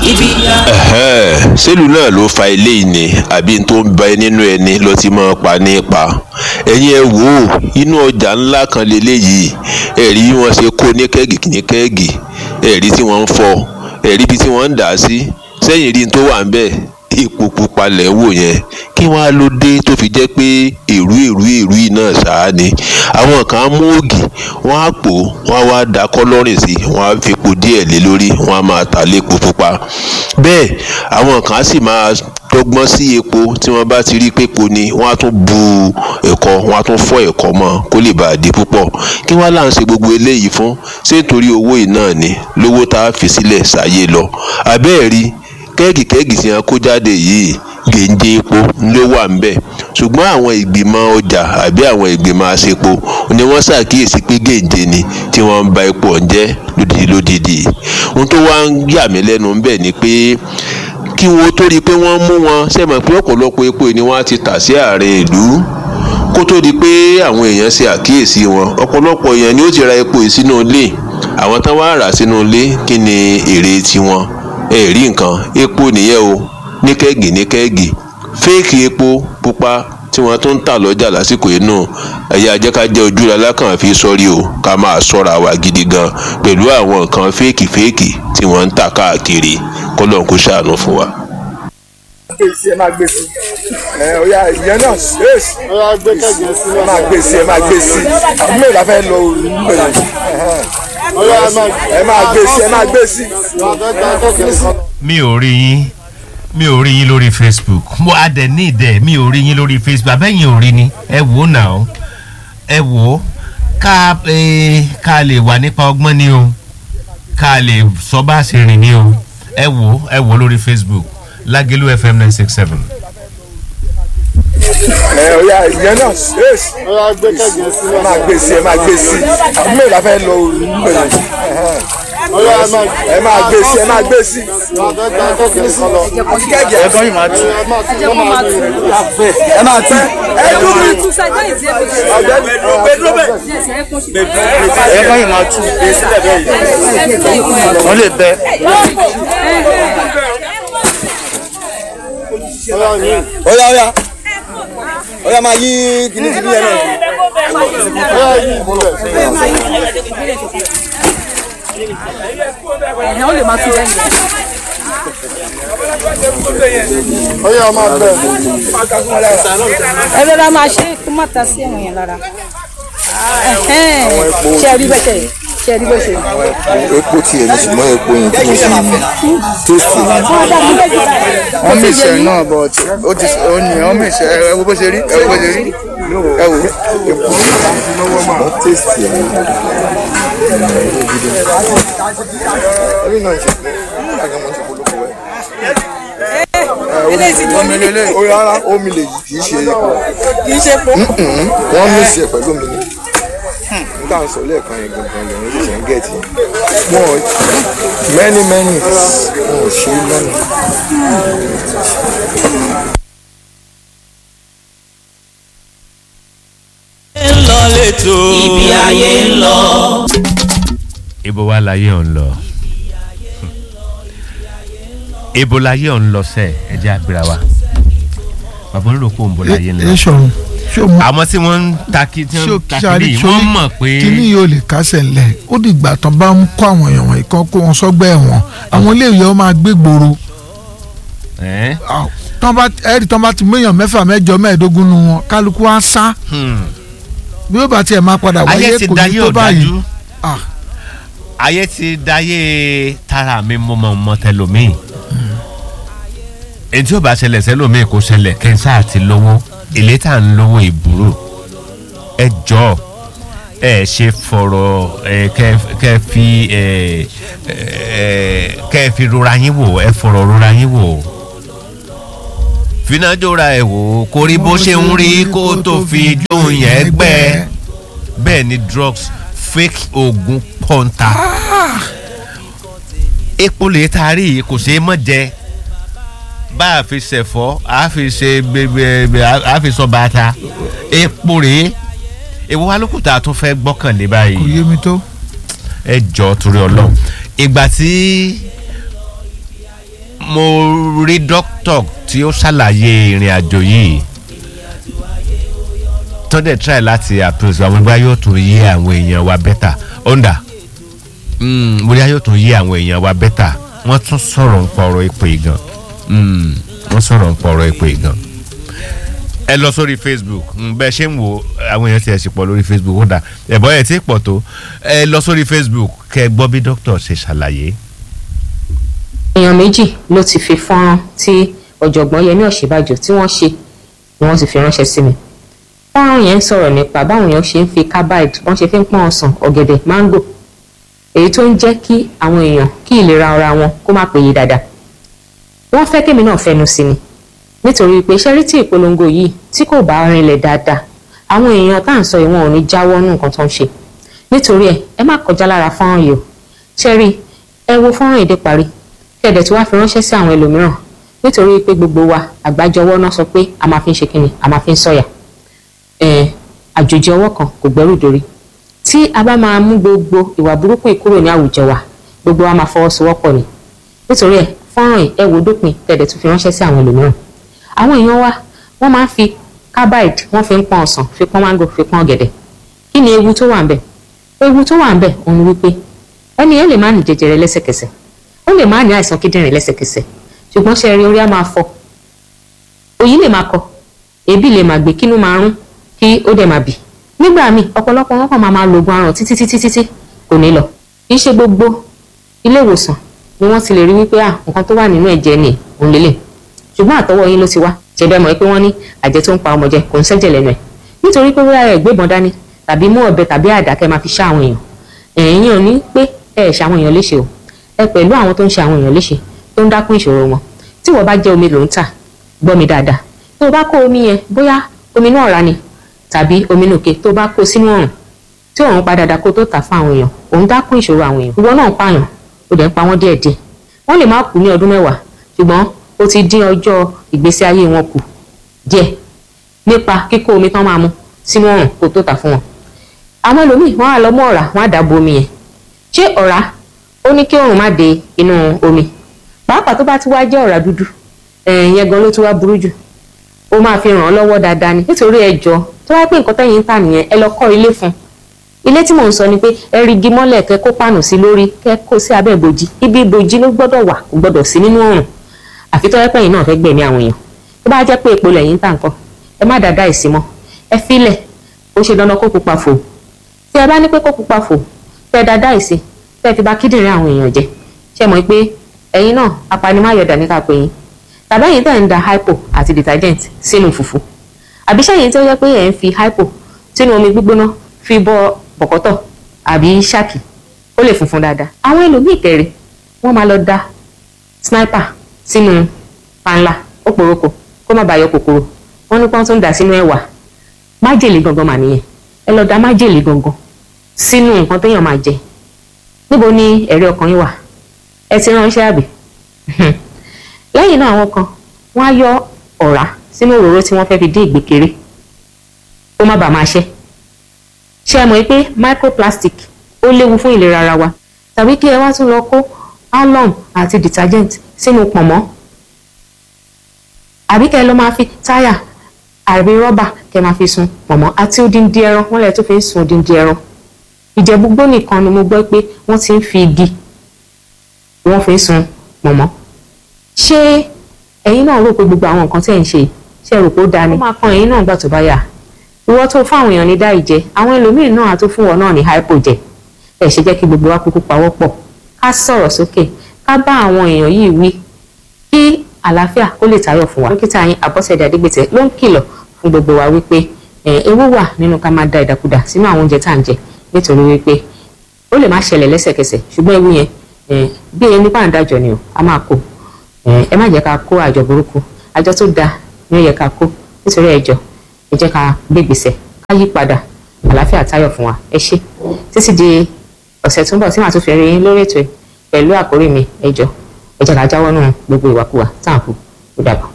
Ẹ̀hẹ́n, sẹ́lù náà ló fa eléyìí ni àbí n tó ń bẹ nínú ẹni ló ti máa pa ní pa ẹ̀yin ẹ wò ó inú ọjà ńlá kan leléyìí ẹ̀rí bí wọ́n ṣe kó ní kẹ́gì ní kẹ́gì ẹ̀rí tí wọ́n ń fọ́ ẹ̀rí bí tí wọ́n ń dà á sí sẹ́yìn rí n tó wà ń bẹ̀ epo pupa lẹ̀ ń wò yẹn kí wọ́n á ló dé tó fi jẹ́ pé èrú èrú èrú yìí náà ṣáá ni àwọn kan á mú ògì wọ́n á pò wọ́n á wá da kọ́lọ́rìn sí wọ́n á fi epo díẹ̀ lé lórí wọ́n á máa tà lépo pupa bẹ́ẹ̀ àwọn kan á sì máa dọ́gbọ́n sí epo tí wọ́n bá ti rí pépo ni wọ́n á tún bu ẹ̀kọ wọ́n á tún fọ́ ẹ̀kọ mọ́ kó lè bàa di púpọ̀ kí wọ́n là ń ṣe gbogbo eléyìí fún ṣé nítorí owó yìí náà ni lówó tá a fi sílẹ̀ ṣàyè lọ àbẹ́ẹ̀rí kẹ́ẹ̀gì kẹ́ẹ̀gì tí wọ́n kó jáde yìí gèǹjẹ epo ló wà ń bẹ̀ ṣùgbọ́n àwọn ìgbìmọ̀ ọjà àbí àwọn ìgbìmọ̀ àṣepo ni wọ́n ṣàkíyèsí pé gèǹjẹ ni tí wọ́n ń ba epo ọ̀njẹ́ lódìdí lódìdí ohun tó wá ń yà mí lẹ́nu ń bẹ̀ ni pé kí wọ́n tó rí i pé wọ́n mú wọn ṣẹ̀mọ̀ pé ọ̀pọ̀lọpọ̀ epo ni wọ́n á ti tà sí àárín ìlú kó tó di pé àwọn èèyàn ṣe àkíyèsí wọn ọ̀pọ̀lọpọ̀ èèyàn ni ó ti ra epo yìí sínú ilé àwọn tán wá rà sínú ilé kí ni èrè tiwọn ẹ rí nǹkan epo nìyẹn o ní kẹ́gì ní kẹ́gì fẹ́ẹ̀kì epo pupa tí wọ́n tún ń tà lọ́jà lásìkò yìí nù ẹ̀yà ajẹ́kájẹ́ ojú lalákàn fi sọ́rí o ká máa ṣọ́ra wa gidi gan pẹ̀lú àwọn nǹkan fẹ́ẹ̀kì fẹ́ẹ̀kì tí wọ́n ń tà káàkiri kọ́lọ́n kó ṣàánú fún wa. ẹ máa gbé sí ẹ ọ̀ya ìyẹn náà ṣèèṣì Ọ̀yá gbé kẹ̀kẹ́ sí ẹ máa gbé sí ẹ máa gbé sí àbúrò ìlà fẹ́ lọ òru nígbà Ọ̀yá ẹ máa ẹ máa gbé sí ẹ máa gbé sí. kẹ̀kẹ́ sí. mi ò rí yín mi ò rí yín lórí facebook mo adẹ ní ìdẹ mi ò rí yín lórí facebook abẹ́yìn ò rí ni ẹ wò ó nà ó ẹ wò ó ká ẹ ká lè wà nípa ọgbọ́n ni o ká lè sọ bá a ṣe rìn ni o ẹ wò ó ẹ wò ó lórí facebook lágẹ̀lú fm nine six seven. ẹ ọ̀ya ìyẹn náà ṣèèṣì Ọ̀yá gbé kẹ̀kẹ́ sí. ẹ máa gbé sí ẹ máa gbé sí àbúrò ìlà fẹ́ lọ òru nígbà Ọ̀yá ẹ máa ẹ máa gbé sí ẹ máa gbé sí. kẹ̀kẹ́ sí. ẹ̀gbọ́n yìí máa tú Ẹ máa tún wọ́n máa tún. ẹ máa tú ẹ dúró Ẹ̀gbọ́n yìí máa tún. Wọ́n lè bẹ́. Ọ̀yá yìí. ọ̀ya ọ̀ya ọ̀ya máa yí kíní kíní yẹn náà. Ọ̀yá yìí ìbúlẹ̀. ẹ̀hẹ́ ó lè máa tún lẹ́yìn. Ọ̀yá máa bẹ̀. ẹ rọra máa ṣe kó má ta sí ẹ̀wọ̀n yẹn lára. Ẹ̀hẹ́n. ṣe rí bẹ́sẹ̀ ṣe rí bẹ́sẹ̀. epo tiẹ̀ ní ṣùgbọ́n epo yẹn tí mo fi tóòsì ni. wọ́n mí ìṣẹ̀ náà but ó ti ó ní wọ́n mí ìṣẹ̀ ẹ wo bó ṣe rí ẹ wo bó ṣe rí ẹ wo epo ṣùgbọ́n tóòsì ẹ̀ ní. orí náà ṣe omi lélẹ̀ ó rárá omi lè yí kì í ṣe epo. kì í ṣe po. wọ́n mí ìṣẹ̀ pẹ̀lú omi ni. nígbà tó sọ lẹ́ẹ̀kan yẹn gangan lẹ́yìn ló ṣe ń gẹ̀ẹ́tì. wọ́n many many wọn ò ṣe é lọ́nà. ibi ayé ń lọ. ibo wa láyé ọ̀ ń lọ ibo láyé ọ̀ ń lọ sẹ́ ẹ jẹ́ àgbéra wa bàbá olóko ń bọ̀ láyé ń ẹ lọ sọ̀run ṣé o mọ àwọn tí wọ́n ń ta kí tí ṣé wọ́n o ń ta ṣàrí kiri wọ́n mọ̀ pé kíní yóò lè kásẹ̀ ńlẹ̀ ó dìgbà tán bá ń kó àwọn èèyàn wọ̀nyí kan kó wọn sọ́gbà ẹ̀wọ̀n àwọn iléèwé wọn máa gbé gbòòrò ẹ́ Ah, tán bá ẹ̀rí tán bá ti mú èèyàn mẹ́fà mẹ́jọ mẹ́ẹ̀ẹ́dógún nu wọn kálukú á sá hmm. bí ó bá tiẹ̀ máa padà wáyé ayé ti kò ní dayé tó báyìí ọ̀dájú Ah. ayé ti dayé tara mi mo mọ mọ tẹlomi èyí tí ó bá ṣẹlẹ̀ sẹ́lómi kò ṣẹlẹ̀ kẹ́ńsà àti lówó èlé tá à ń lówó ìbúrò ẹ jọ ẹ ṣe fọ̀rọ̀ ẹ kẹ́ kẹ́ fi ẹ ẹ kẹ́ fi rora yín wò ẹ fọ̀rọ̀ rora yín wò finajora ẹ wò kó rí bó ṣe ń rí kó tó fi jóun yẹn gbẹ bẹ́ẹ̀ ni drugs fake oògùn pọ́ńtà epo lè taari yìí kò ṣeé mọ̀ jẹ bá a fi ṣẹ̀fọ́ a fi ṣe gbẹgbẹ a fi sọ bàtà epo rèé èwo wa lókùtà tún fẹ́ gbọ́kànlé kò báyìí yé mi tó ẹ jọ torí ọlọ́run ìgbà tí mo rí dókítà tí ó ṣàlàyé ìrìn àjò yìí tó dẹ̀ try láti approach àwọn ẹgbẹ́ yóò tún yé àwọn èèyàn wa bẹ́tà ọ̀ndà bóyá yóò tún yé àwọn èèyàn wa bẹ́tà wọ́n tún sọ̀rọ̀ ń pa ọ̀rọ̀ ìpè gan Mm, wọ́n sọ̀rọ̀ ń pa ọ̀rọ̀ ìpè gan ẹ lọ sórí facebook mm, bẹ́ẹ̀ ṣe ń wo àwọn èèyàn ti ẹ̀ sì pọ̀ lórí facebook ó dà ẹ̀bọ́ ẹ̀ tí pọ̀ tó ẹ lọ sórí facebook kẹ́ ẹ gbọ́ bí dókítà ṣe ṣàlàyé. èèyàn méjì ló ti fi fọ́nrán tí ọ̀jọ̀gbọ́n yẹmí ọ̀ṣínbàjò tí wọ́n ṣe ni wọ́n ti fi ránṣẹ́ sí mi fọ́nrán yẹn ń sọ̀rọ̀ nípa báwọn èèyàn ṣe ń fi carbide wọ́n ṣe fi ń pọ́n ọsàn ọ̀gẹ̀dẹ̀ máńgò èyí tó ń jẹ́ kí àwọn èèyàn kí ìlera ara wọn kó má péye dáadáa wọ́n fẹ́ kémi náà fẹnu sí ni nítorí pé ṣẹ́rítì ìpolongo yìí tí kò bá rinlẹ̀ dáadáa àwọn èèyàn tá à ń sọ ìwọ̀n ò ní jáwọ́ nù nǹkan tó ń ṣe nítorí ẹ ẹ má kọjá lára fọ́nrán yìí o ṣẹ́rí ẹ wo fọ́nrán èdè parí kẹ̀dẹ̀ tí wàá fi ránṣẹ́ sí àwọn ẹlòmíràn nítorí pé gbogbo wa àgbájọwọ́ náà sọ pé a máa fi ń ṣe kíni a máa fi ń sọ̀yà àjòjì ọwọ́ kan kò gbẹ́rù dórí tí a bá máa mú gbogbo ìwà burúkú yìí kúrò ní àwùjọ wa gbogbo wa máa fọwọ́sowọ́pọ̀ ni nítorí ẹ fọ́nrán yìí ẹ wò dópin kẹ̀dẹ̀ tún fi ránṣẹ́ sí àwọn ẹlòmíràn àwọn èèyàn wa wọ́n máa ń fi carbide wọ́n fi ń pọ́n ọsàn fi pọ́n mango fi pọ́n ọ̀gẹ̀dẹ̀ kí ni ewu tó wà ń bẹ̀ ewu tó wà ń bẹ̀ òun ni wípé ẹni yẹn lè má ní jẹjẹrẹ lẹ́sẹ̀kẹsẹ̀ ó lè má ní àìsàn kíndìnrín lẹ́sẹ̀kẹsẹ̀ ṣùgbọ́n ṣe rí orí á máa fọ́ òyì lè máa kọ èébì lè máa gbé kínú máa rún kí ó dẹ̀ máa bì nígbà míì ọ̀pọ̀lọpọ̀ wọn kàn máa máa lo oògùn aràn títí títí títí kò ní lọ kì í ṣe gbogbo ilé ìwòsàn ni wọ́n ti lè rí wípé ah nǹkan tó wà nínú ẹ̀jẹ̀ ni òun lélẹ̀ ṣùgbọ́n àtọwọ́ yín ló ti wá ṣẹbẹ́ mọ̀ pé wọ́n ní àjẹ tó ń pa ọmọ jẹ kò ń ṣẹ́jẹ̀ lẹ́nu ẹ̀ nítorí pé wíwá ẹ̀ gbébọn dání tàbí mú ọ̀bẹ tàbí àdá kẹ́ máa fi ṣá àwọn èèyàn ẹ̀yin ò ní pé ẹ ẹ̀ ṣe àwọn èèyàn léṣe o ẹ pẹ̀lú àwọn tó ń ṣe àwọn èèyàn léṣe tó ń dákún ìṣòro wọn tí wọ́n bá jẹ́ omi ló ń tà gbọ́ mi dáadáa tó o bá kó omi yẹn bóyá omi náà ra ni tàbí omi nòkè tó o bá kó sínú ọ̀run tí òun pa dáadáa kó tó tà fún àwọn èèyàn òun dákún ìṣòro àwọn èèyàn ìwọ náà ń pààyàn ó dẹ̀ ń pa wọ́n díẹ̀díẹ̀ wọ́n lè má kú ní ọdún mẹ́wàá ṣùgbọ́n ó ti dín ọjọ́ ìgbésí ayé wọn kù díẹ̀ nípa kíkó omi tán máa mu sínú ọ̀run kó tó tà fún wọn. àwọn ẹlòmíì wọn á lọ mú ọ̀rá wọn á dàbò omi yẹn ṣé ọ̀rá ó ní kí òrùn má dé inú omi pàápàá tó bá ti wá jẹ́ ọ̀rá dúdú ẹ̀yẹn gan ló ti wá burú jù ó máa fi ràn án lọ́wọ́ dáadáa ni nítorí ẹjọ́ tó wá pé nǹkan tẹ́yìn ń tà nìyẹn ẹ lọ kọ́ ilé fún un ilé tí mò ń sọ ni pé ẹ rí igi mọ́lẹ̀ kẹ́ kó pàànù sí lórí kẹ́ kó sí abẹ́ ìbòjì ibi ìbòjì ló gbọ́dọ̀ wà kò gbọ́dọ̀ sí nínú ọ̀run àfi tó yẹ pé ẹ̀yin náà fẹ́ gbẹ̀mí àwọn èèyàn tó bá jẹ́ pé epo lẹ́yìn tà nǹkan ẹ má dáadáa ìsí mọ́ ẹ filẹ̀ ó ṣe dandan kó pupa fò tí ẹ bá ní pé kó pupa fò tẹ dáadáa ìsí tẹ fi bà kíndìnrín àwọn èèyàn jẹ́ ṣe mọ̀ pé ẹ̀yin náà apanimáyọ̀dà ní ká pè yín tàbí ẹ̀yin tẹ̀ ń da hypo àti detergent sínú fùfú àbí ṣẹ́yìn tí ó yẹ pé ẹ̀ ń fi hypo sínú omi gbígbóná fi bọ bọ̀kọ́tọ̀ àbí ṣáàkì ó lè funfun dáadáa àwọn ẹlòmíì kẹrẹ wọ́n máa lọ da sniper sínú panla ó poroko kó má bàa yọ kòkòrò wọ́n ní pọ́n tó ń dà sínú ẹ̀wà májèlé gangan mà nìyẹn ẹ lọ da májèlé gangan sínú nǹkan téèyàn máa jẹ níbo ni ẹ̀rí ọkàn yín wà ẹ ti ránṣẹ́ àbí lẹ́yìn náà àwọn kan wọ́n á yọ ọ̀rá sínú òróró tí wọ́n fẹ́ fi dín ìgbékeré kó má bàa máa ṣẹ́ ṣé ẹ mọ̀ pé microplastic ó léwu fún ìlera ara wa tàbí kí ẹ wá tún lọ kó alum àti detergent sínú pọ̀nmọ́ àbí kẹ́ ẹ lọ máa fi táyà àbí rọ́bà kẹ́ ẹ máa fi sun pọ̀nmọ́ àti odindi ẹran wọ́n lẹ̀ tó fi ń sun odindi ẹran ìjẹ̀búgbó nìkan ni mo gbọ́ pé wọ́n ti ń fi igi wọ́n fi ń sun pọ̀nmọ́ ṣé ẹ̀yin náà rò pé gbogbo àwọn nǹkan tẹ̀ ń ṣe ṣe rò pé ó dáa ni ó máa kan ẹ̀yin náà gbà tó bá yà ìwọ tó fún àwọn èèyàn ní dáì jẹ àwọn ẹlòmíín náà á tó fún wọn náà ní hypo jẹ ẹ ṣe jẹ́ kí gbogbo wa kúkú pawọ́ pọ̀ ká sọ̀rọ̀ sókè ká bá àwọn èèyàn yìí wí kí àlàáfíà kó lè tayọ fún wa dókítà yín àbọ̀sẹ̀dẹ̀ adégbètè ló ń kìlọ̀ fún gbogbo wa wípé ewu wà nínú ká máa da ìdàkudà sínú àwọn oúnjẹ tá à ń jẹ nítorí wípé ó lè má ṣẹlẹ̀ lẹ́sẹ̀kẹsẹ̀ ṣùgbọ́n ewu yẹn bí ẹni bá ń dájọ́ ni o a máa kó ẹ má jẹ́ ká kó àjọ burúkú àjọ tó da ni ó yẹ ká kó nítorí ẹjọ́ ẹ jẹ́ ká gbégbèsè ká yí padà àlàáfíà tayọ fún wa ẹ ṣé títí di ọ̀sẹ̀ tó ń bọ̀ tí màá tún fi rí yín lórí ètò yìí pẹ̀lú àkórí mi ẹjọ́ ẹ jẹ́ ká jáwọ́ nù gbogbo ìwàkuwà tá à ń kú ó dàbọ̀.